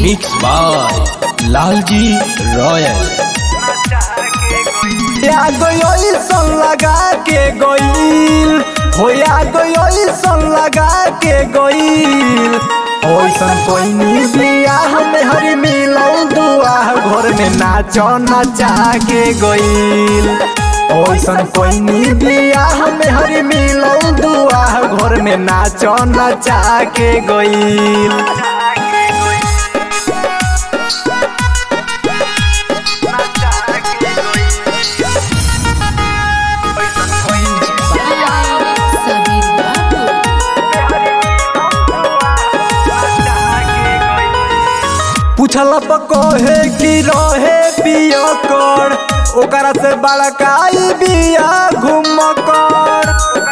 mix by Lalji royal या गई सन लगा के गईल होया गई सन लगा के गईल ओइसन कोई नी बिया हमें हरी मिलौ दुआ घर में नाचो नचा के गईल ओइसन कोई नी बिया हमें हरी मिलौ दुआ घर में नाचो नचा के गईल सबीर बाबू पूछल कहे कि रहे पिया कर ओकरा से बड़काई बिया घूम कर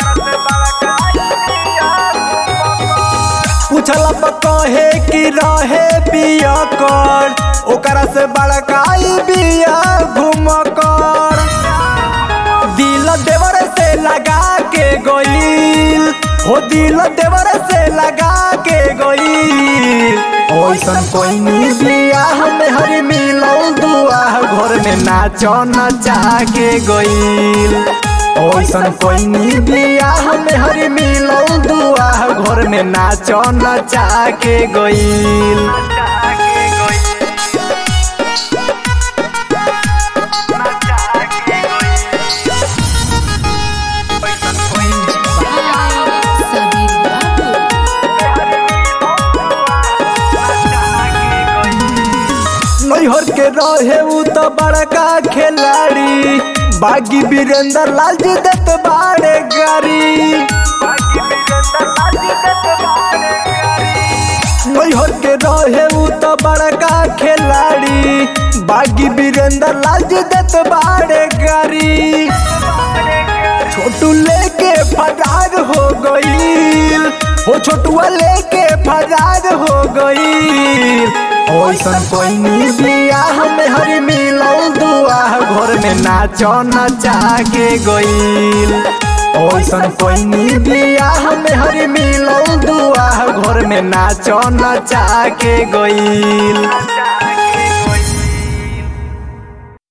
पूछल कहे कि रहे पिया कर ओकरा से बड़काई बिया घूम कर दिल देवर से लगा के गईल हो दिल देवर से लगा के गईल ओइसन कोई नी बिया हमें हरी मिलौ दुआ घर में नाचो नचा के गईल ओइसन कोई नी बिया हमें हरी मिलौ दुआ घर में नाचो नचा के गईल सबीर बाबू नैहर के रहे उ तो बड़का खिलाड़ी बागी वीरेंद्र लाल जी दत बाड़े गाड़ी नैहर के रहे उ तो बड़का खिलाड़ी बागी वीरेंद्र लाल जी दत बाड़े गाड़ी छोटू लेके फरार हो गईल हो छोटुआ लेके फरार हो गईल ओइसन कोई नी बिया हमें हरी मिलौ दुआ घर में नाचो नचा के गईल ओइसन कोई नी बिया हमें हरी मिलौ दुआ घर में नाचो नचा के गईल